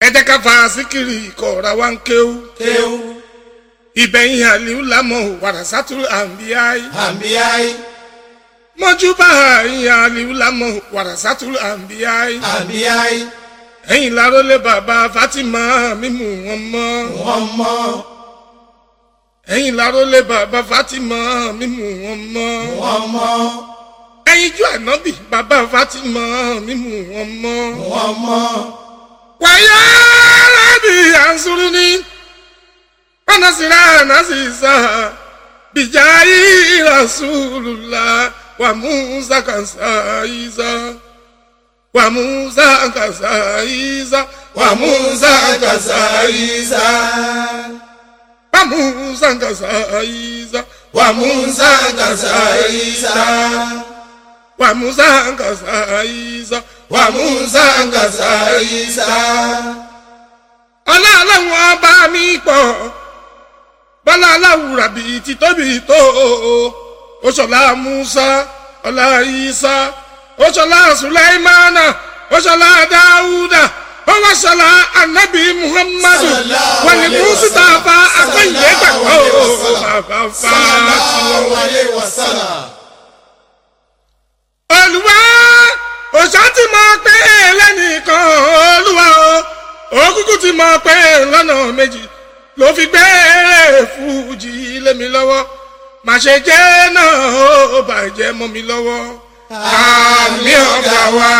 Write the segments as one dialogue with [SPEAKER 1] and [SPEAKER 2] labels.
[SPEAKER 1] jẹ́ ká fa síkìrì ìkọ̀ọ̀ra wa ń kéwú.
[SPEAKER 2] kéwú
[SPEAKER 1] ìbẹ̀yìn àlìú lámọ̀ wàràsátú àǹbíyáì.
[SPEAKER 2] àǹbíyáì
[SPEAKER 1] mọ́júbà ìyìn àlìú lámọ̀ wàràsátú àǹbíyáì.
[SPEAKER 2] àǹbíyáì
[SPEAKER 1] ẹ̀yìn lárólé bàbá Fatima mímú wọn mọ́.
[SPEAKER 2] wọ́n mọ́
[SPEAKER 1] ẹ̀yìn lárólé bàbá Fatima mímú wọn mọ́.
[SPEAKER 2] wọ́n mọ́
[SPEAKER 1] ẹ̀yìn ju ànábì bàbá Fatima mímú wọn mọ́.
[SPEAKER 2] wọ́n mọ́
[SPEAKER 1] wàyà rábì ànsúrú ní ọ̀nàsíra nàṣìṣà bìjáyì rasulùlá wà musa kàṣà ìṣà wà musa kàṣà ìṣà wà musa kàṣà ìṣà wà musa kàṣà ìṣà
[SPEAKER 2] wà Musa kàṣà Ìsá
[SPEAKER 1] wà musa kàṣà ìṣà
[SPEAKER 2] wà Musa kàṣà Ìsá
[SPEAKER 1] ọlá aláwọ̀ ọba mi pọ̀ bọ́lá aláwùrà bíi ti tóbi tó oṣọlá musa ọlá isa oṣọlá sulaimana oṣọlá dáúdà ọwọ́ṣọlá anabi muhammadu
[SPEAKER 2] Sallallahu
[SPEAKER 1] wọ́n ní
[SPEAKER 2] alaihi
[SPEAKER 1] mùsítàfà
[SPEAKER 2] wasallam.
[SPEAKER 1] akọ́yìnbó gbàgbọ́
[SPEAKER 2] Sallallahu alaihi wasallam.
[SPEAKER 1] bàbá
[SPEAKER 2] sallallahu alayhi wa sallam
[SPEAKER 1] olùwà òṣà ti mọ pé lẹ́nìkan olùwà o òkùnkùn ti mọ pé lọ́nà méjì ló fi gbé fújì lé mi lọ́wọ́ má ṣe jẹ́ náà ó bàjẹ́ mọ́ mi lọ́wọ́ àmì ọ̀gá wa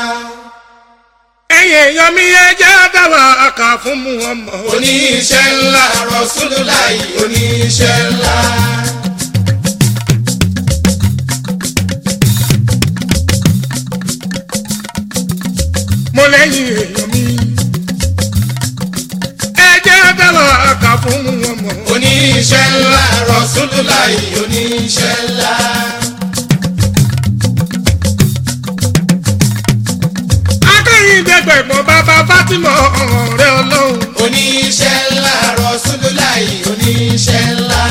[SPEAKER 1] ẹ̀yìn èèyàn mi yẹ jẹ́ dáwà àkà fún mu ọmọ
[SPEAKER 2] oníṣẹ́ ńlá Rasulullahi oníṣẹ́ ńlá.
[SPEAKER 1] mo lẹ́yìn èèyàn mi ẹ jẹ́ dáwà àkà fún mu ọmọ.
[SPEAKER 2] oníṣẹ́ ńlá Rasulullahi oníṣẹ́ ńlá.
[SPEAKER 1] akẹ́yìndẹ́gbẹ̀gbọ́n bàbá Fátímọ̀ ọ̀rẹ́ ọlọ́run.
[SPEAKER 2] oníṣẹ́ ńlá Rasulullahi oníṣẹ́ ńlá.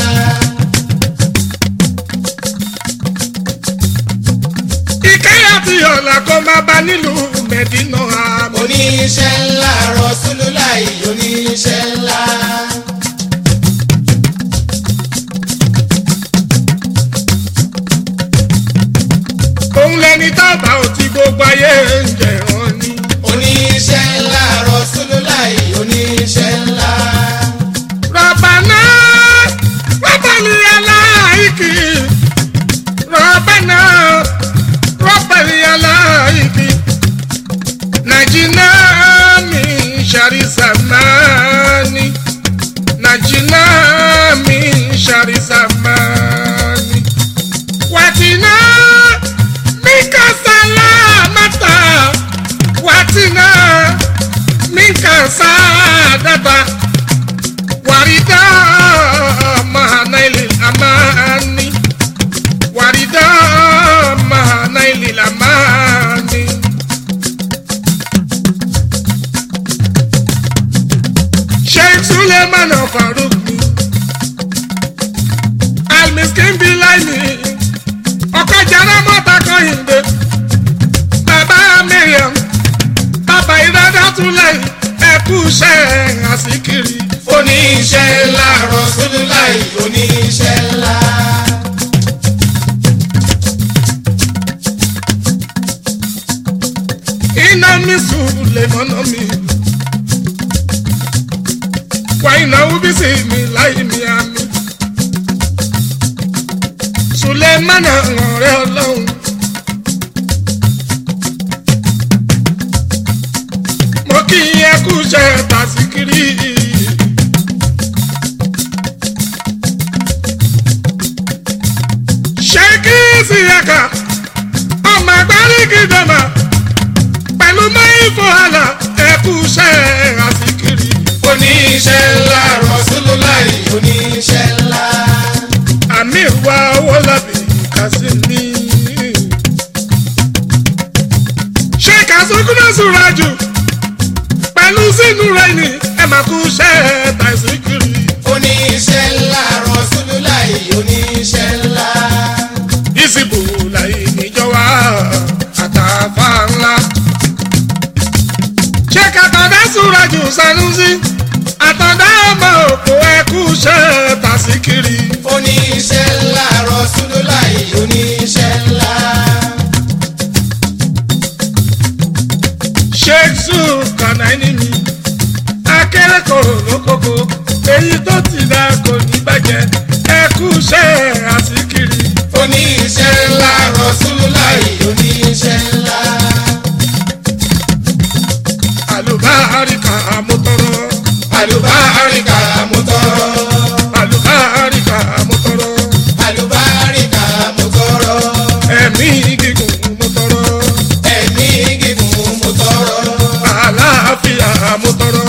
[SPEAKER 1] ìkẹyà tí ọ̀la kó máa bá nílùú mẹ́dínà àmọ́.
[SPEAKER 2] oníṣẹ́ ńlá Rasulullahi oníṣẹ́ ńlá.
[SPEAKER 1] òun lẹni tábà ò ti gbogbo ayé ń jẹ̀rán ni.
[SPEAKER 2] oníṣẹ́ ńlá Rasulullahi oníṣẹ́ ńlá.
[SPEAKER 1] rọ̀bàná rọ̀bàlì aláìkì rọ̀bàná rọ̀bàlì aláìkì nàìjíríà mi ṣàrí sàmánì nàìjíríà mi ṣàrí sàmánì wàtínà minka salamata wàtínà minka sadata wàrídà mahanaili amani wàrídà mahanaili amani. sheikh suleiman faruk ni almiskin bilaini ọkọjàrá mọta kọhìndé bàbá miriam bàbá ìdádá túnlẹ̀ ẹkú iṣẹ́ àsìkiri.
[SPEAKER 2] oníṣẹ́ ńlá Rasulullahi oníṣẹ́ ńlá.
[SPEAKER 1] iná mi sùn lè mọ́nà mi. wà ìnáwó bí sì mi láì mi àmì. Sùlẹ́mánà ọ̀rẹ́ ọlọ́run. mo kí ẹ kú iṣẹ́ tàṣíkiri. ṣé kí síyàkà ọmọ àgbárígì dọ̀mà pẹ̀lú mẹ́fọ́ àlà ẹ kú iṣẹ́ àṣíkiri.
[SPEAKER 2] oníṣẹ́ ńlá Rasulullahi oníṣẹ́ ńlá.
[SPEAKER 1] àmì ìwà owó lábì kásìmí. ṣé kásókúnà sùúrà jù pẹ̀lú sínú rẹ̀ ni ẹ máa kú iṣẹ́ tàṣíkiri.
[SPEAKER 2] oníṣẹ́ ńlá Rasulullahi oníṣẹ́ ńlá.
[SPEAKER 1] ìsìbò láyé níjọba àtàfà ńlá. ṣé kàkàdá sùúrà aláàjù sanusi àtàndá ọmọ òkú ẹkú ṣe tàṣíkiri.
[SPEAKER 2] oníṣẹ́ ńlá Rasulullahi oníṣẹ́ ńlá.
[SPEAKER 1] sheikh zulkana ẹni mi akérèkọ̀rọ̀ lókòkò èyí tó ti dá kò ní bàjẹ́ ẹkú ṣe àṣíkiri.
[SPEAKER 2] oníṣẹ́ ńlá Rasulullahi oníṣẹ́ ńlá.
[SPEAKER 1] àlùbáríkà àmútọrọ
[SPEAKER 2] àlùbáríkà mo tọrọ.
[SPEAKER 1] àlùbáríkà àmútọrọ
[SPEAKER 2] àlùbáríkà mo tọrọ.
[SPEAKER 1] ẹ̀mí gígùn mútọrọ
[SPEAKER 2] ẹ̀mí gígùn mo tọrọ.
[SPEAKER 1] àlàáfíà mútọrọ